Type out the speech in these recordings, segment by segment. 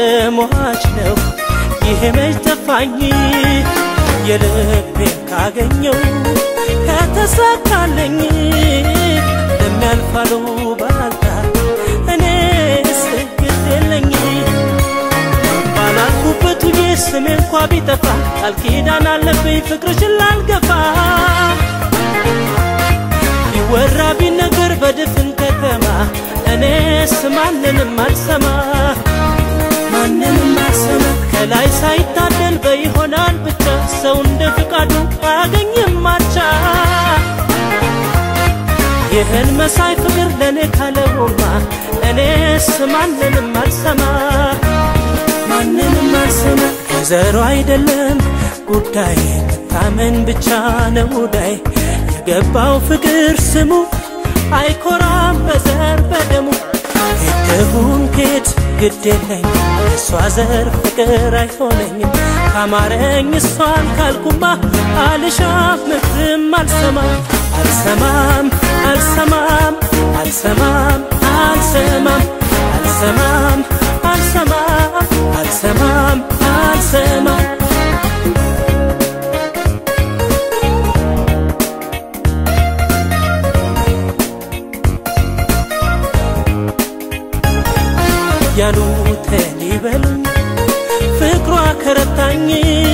ሟች ነው ይሄ መች ጠፋኝ የልቤን ካገኘው ከተሳካለኝ ለሚያልፋሉ ባልታ እኔስ ግድ የለኝ ባላልኩበት ውዬ ስሜ እንኳ ቢጠፋ ቃል ኪዳን አለብኝ ፍቅርሽን ላልገፋ ቢወራ ቢነገር በድፍን ከተማ እኔስ ማንንም አልሰማ ማንንም አልሰማ ከላይ ሳይታደል በይሆናል ብቻ ሰው እንደ ፍቃዱ አያገኝም ማቻ ይህን መሳይ ፍቅር ለእኔ ካለውማ እኔስ ማንንም አልሰማ ማንንም አልሰማ ከዘሮ አይደለም ጉዳይ መታመን ብቻ ነው ዳይ የገባው ፍቅር ስሙ አይኮራም በዘር በደሙ ሄድሁን ኬት ግድ የለኝ እሷ ዘር ፍቅር አይሆነኝም ካማረኝ እሷን ካልኩማ አልሻም ምክርም አልሰማም አልሰማም አልሰማም አልሰማም አልሰማም አልሰማም አልሰማም አልሰማም አልሰማም ያሉትን ይበሉኝ ፍቅሯ ከረታኝ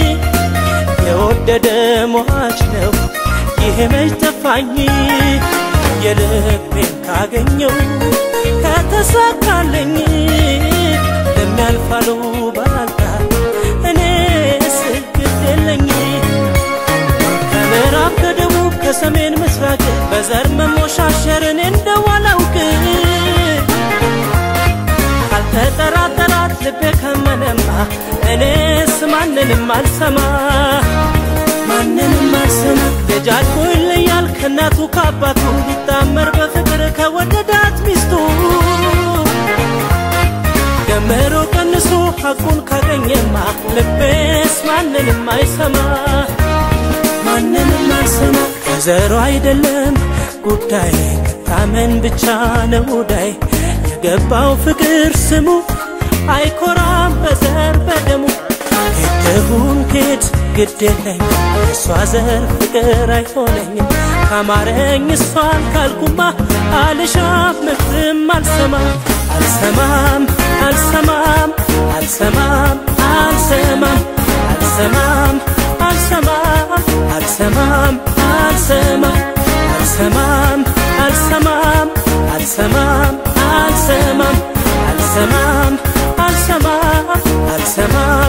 የወደደ ሟች ነው ይሄ መች ጠፋኝ የልቤን ካገኘው ከተሳካለኝ ለሚያልፋሉ ባልታ እኔስ ግድ የለኝ ከምዕራብ ከደቡብ ከሰሜን ምስራቅ በዘር መሞሻሸርን እንደው አላውቅ ካልተጠራጠራት ልቤ ከመነማ እኔስ ማንንም አልሰማ ማንንም አልሰማ ልጃችሁ ይለያል ከእናቱ ከአባቱ ቢጣመር በፍቅር ከወደዳት ሚስቱ ደምሮ ቀንሶ ሐቁን ካገኘማ ልቤስ ማንንም አይሰማ ማንንም አልሰማ ከዘሮ አይደለም ጉዳይ መታመን ብቻ ነው ዳይ የገባው ፍቅር ስሙ አይኮራም በዘር በደሙ ሄድሁን ኬት ግድ የለኝ እሷ ዘር ፍቅር አይሆነኝም ካማረኝ እሷን ካልኩማ አልሻም ምክርም አልሰማም አልሰማም አልሰማም አልሰማም አልሰማም አልሰማም አልሰማም አልሰማም አልሰማም አልሰማም አልሰማም አልሰማም አልሰማም አልሰማም አልሰማም አልሰማም